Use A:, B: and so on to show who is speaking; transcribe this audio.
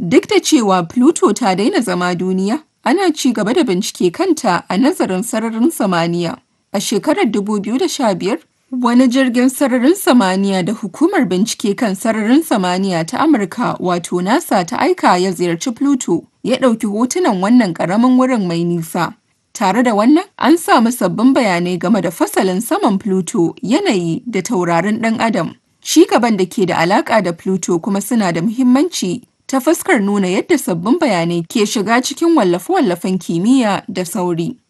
A: Duk da cewa Pluto ta daina zama duniya, ana ci gaba da bincike kanta a nazarin sararin samaniya. A shekarar 2015, wani jirgin sararin samaniya da Hukumar Bincike kan Sararin Samaniya ta Amurka wato NASA ta aika ya ziyarci Pluto, ya ɗauki hotunan wannan ƙaramin wurin mai nisa. Tare da wannan, an samu sabbin bayanai game da fasalin saman Pluto, yanayi, da taurarin ɗan Adam. Ci gaban da ke da alaƙa da Pluto kuma suna da muhimmanci ta fuskar nuna yadda sabbin bayanai ke shiga cikin wallafe-wallafen kimiyya da sauri.